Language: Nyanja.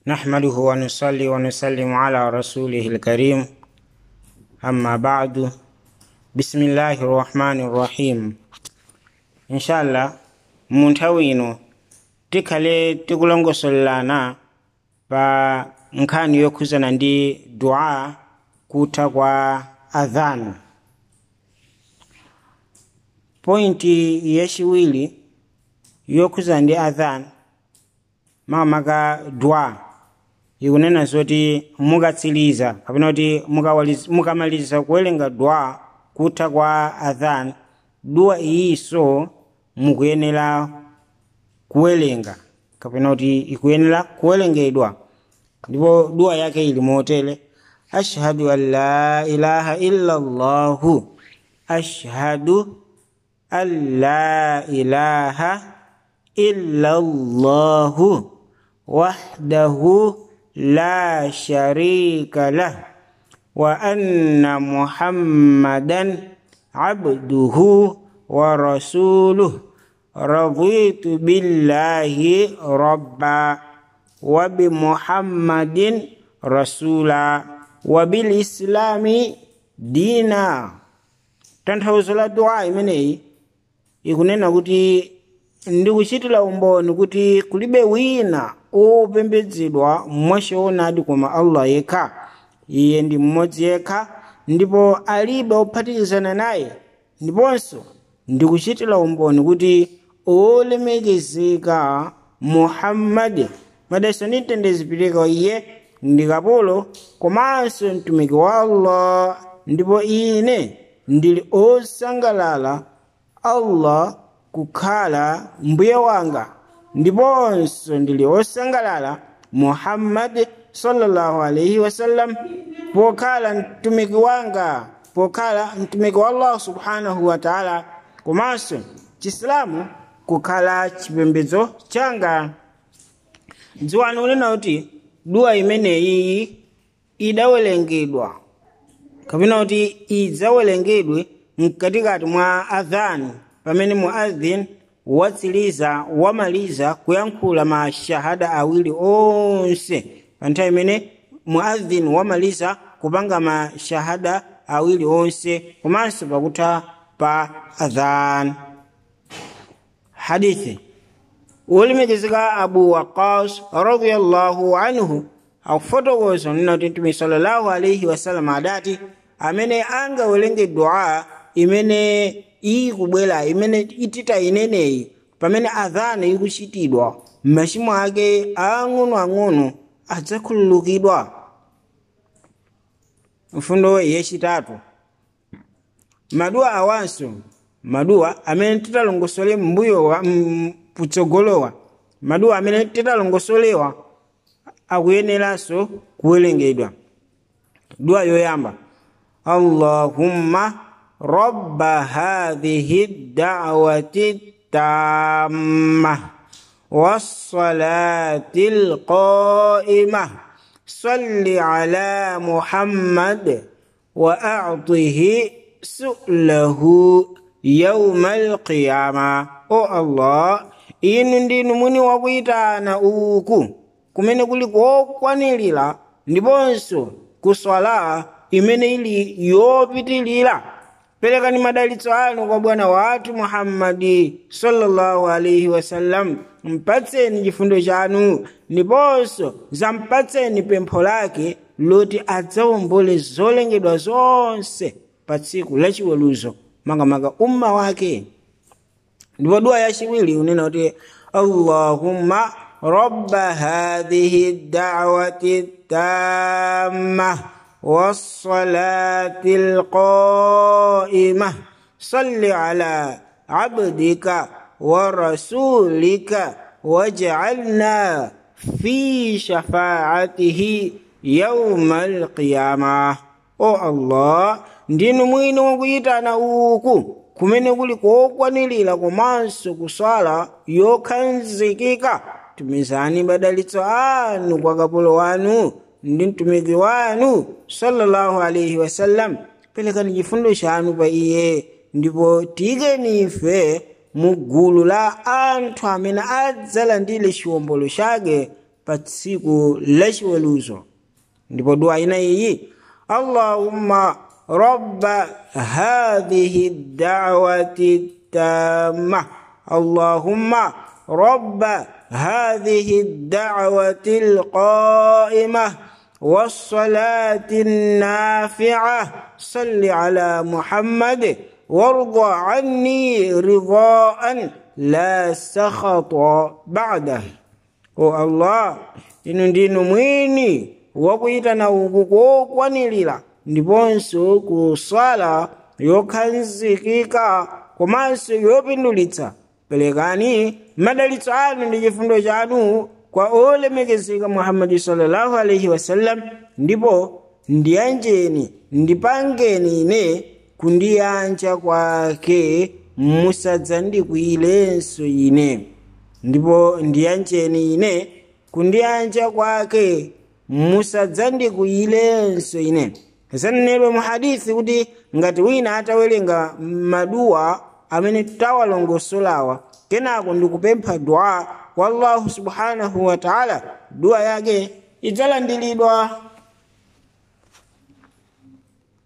نحمده ونصلي ونسلم على رسوله الكريم أما بعد بسم الله الرحمن الرحيم إن شاء الله munthawi ino tikhale tikulongosolelana pa nkhani yokhuzana ndi dua kutha kwa adhan pointi yaciwiri yokhuzana ndi adhan makamaka dua ikunena zoti mukatsiriza kapena kuti mukawaliz- mukamaliza kuwerenga dua kutha kwa adhan dua iyinso mukuyenera kuwerenga kapena kuti ikuyenera kuwerengedwa ndipo dua yake ili motere ashhadu an la ilaha illa llahu ashhadu an la ilaha illa llahu wahdahu la sharika lah wa anna muhammadan abduhu wa rasuluh raditu billahi rabba wa bi muhammadin rasula wa bil islami dina tanthauzo la dua imeneyi ikunena kuti ndikuchitira umboni kuti kulibe wina opembedzedwa mwachoonadi koma allah yekha iye ndi mmodzi yekha ndipo alibe ophatikizana naye ndiponso ndikuchitira umboni kuti olemekezeka muhammadi madalitso ndi mtendere zipite kwa iye ndi kapolo komanso mtumiki wa allah ndipo ine ndili osangalala allah kukhala mbuye wanga ndiponso ndili osangalala muhammadi sallallahu alaihi wasallam pokhala mtumiki wanga pokhala mtumiki wa allah subhanahu wa taala komanso chisilamu kukhala chipembedzo changa dziwani unena kuti dua imeneyi idawerengedwa kapena kuti idzawerengedwe mkatikati mwa adhan pamene muadhin watsiriza wamaliza kuyankhula mashahada awiri onse pa nthawi imene muadhin wamaliza kupanga mashahada awiri onse komanso pakutha pa adhan hadithi wolemekezeka abu waqas radiallahu anhu akufotokoza nina kuti mtume sallallahu alaihi wasallam adati amene angawerenge dua imene ikubwera imene itita ineneyi pamene adhana ikuchitidwa machimo ake ang'onoang'ono adzakhululukidwa mfundo yachitatu maduwa awanso maduwa amene titalongosole mbuyowa kutsogolowa maduwa amene titalongosolewa akuyeneranso kuwerengedwa duwa yoyamba allahumma rabba hadhihi da'wati tamma والصلاة القائمة صل على محمد وأعطه سؤله يوم القيامة o allah inu ndinu mwini wakuyitana uku kumene kuli kokwanirira ndiponso kuswala imene ili yopitilira perekani madalitso anu kwa bwana wathu muhammadi sallallahu alaihi wasallam mpatseni chifundo chanu ndiponso zampatseni pempho lake loti adzawombole zolengedwa zonse pa tsiku lachiweruzo makamaka umma wake ndipo dua yachiwiri unena kuti allahumma rabba hadhihi da'wati tamma والصلاة القائمة صل على عبدك ورسولك واجعلنا في شفاعته يوم القيامة o allah ndinu mwini wakuyitana uku kumene kuli kokwanirira komanso kuswala yokhazikika tumizani madalitso anu kwa kapolo wanu ndi mtumiki wanu sallallahu alaihi wasallam pelekani chifundo chanu pa iye ndipo tiyikeni ife mu gulu la anthu amene adzalandire chiwombolo chake pa tsiku lachiweruzo ndipo dua ina iyi allahumma rabba hadhihi da'wati tamma allahumma rabba hadhihi da'wati alqa'imah والصلاة النافعة صل على محمد وارض عني رضاء لا سخط بعده o allah inu ndinu mwini wakuyitana uku kokwanirira ndiponso kusala yokhazikika komanso yopindulitsa perekani madalitso anu ndi chifundo chanu kwa olemekezeka muhammadi sallallahu alaihi wasallam ndipo ndiyanjeni ndipangeni ine kundiyanja kwake musadzandikwiyilenso ine ndipo ndiyanjeni ine kundiyanja kwake musadzandikwiyilenso ine zanenedwa mu hadithi kuti ngati wina atawerenga maduwa amene tawalongosolawa kenako ndikupempha dua kwa allahu subhanahu wa taala dua yake idzalandiridwa